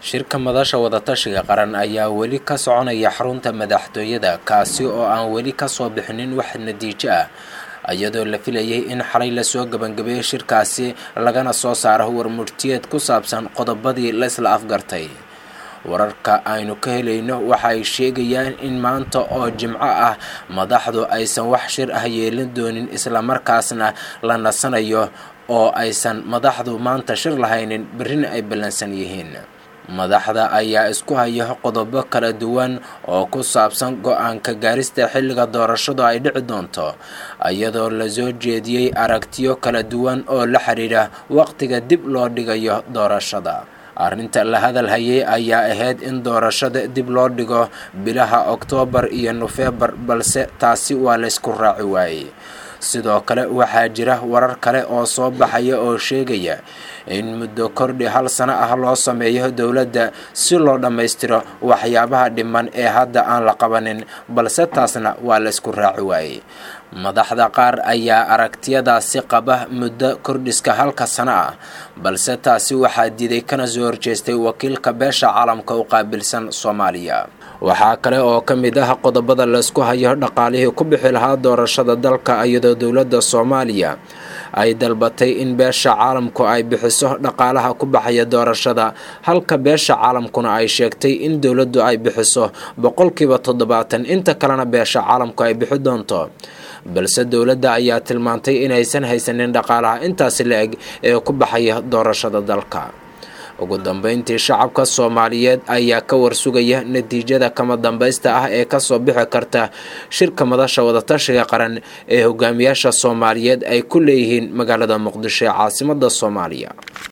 shirka madasha wadatashiga qaran ayaa weli ka soconaya xarunta madaxtooyada kaasi oo aan weli kasoo bixinin wax natiijo ah iyadoo la filayay in xalay lasoo gebangabeeyey shirkaasi lagana soo saaro warmurtiyeed ku saabsan qodobadii la isla afgartay wararka aynu ka helayno waxa ay sheegayaan in maanta oo jimco ah madaxdu aysan wax shir ah yeelin doonin islamarkaasna la nasanayo oo aysan madaxdu maanta shir lahaynin berrina ay ballansan yihiin madaxda ayaa isku haya qodobo kala duwan oo ku saabsan go-aanka gaarista xilliga doorashadu ay dhici doonto iyadoo lasoo jeediyey aragtiyo kala duwan oo la xidhiidha waqtiga dib loo dhigayo doorashada arrinta la hadal hayay ayaa ahayd in doorashada dib loo dhigo bilaha oktoobar iyo nofeembar balse taasi waa laysku raaci waayey sidoo kale waxaa jira warar kale oo soo baxaya oo sheegaya in muddo kordhi hal sano ah loo sameeyo dowladda si loo dhammaystiro waxyaabaha dhiman ee hadda aan la qabanin balse taasna waa laysku raaci waayey madaxda qaar ayaa aragtiyadaasi qaba muddo kordhiska halka sano ah balse taasi waxaa diiday kana soo horjeestay wakiilka beesha caalamka u qaabilsan soomaaliya waxaa kale oo ka mid ah qodobada laysku hayo dhaqaalihii ku bixi lahaa doorashada dalka iyadoo dowladda soomaaliya ay dalbatay in beesha caalamku ay bixiso dhaqaalaha ku baxaya doorashada halka beesha caalamkuna ay sheegtay in dowladdu ay bixiso boqolkiiba toddobaatan inta kalena beesha caalamku ay bixi doonto balse dowladda ayaa tilmaantay inaysan haysanin dhaqaalaha intaasi la eg ee ku baxaya doorashada dalka ugu dambeyntii shacabka soomaaliyeed ayaa ka warsugaya natiijada kama dambaysta ah ee kasoo bixi karta shirka madasha wadatashiga qaran ee hogaamiyaasha soomaaliyeed ay ku leeyihiin magaalada muqdisho ee caasimada soomaaliya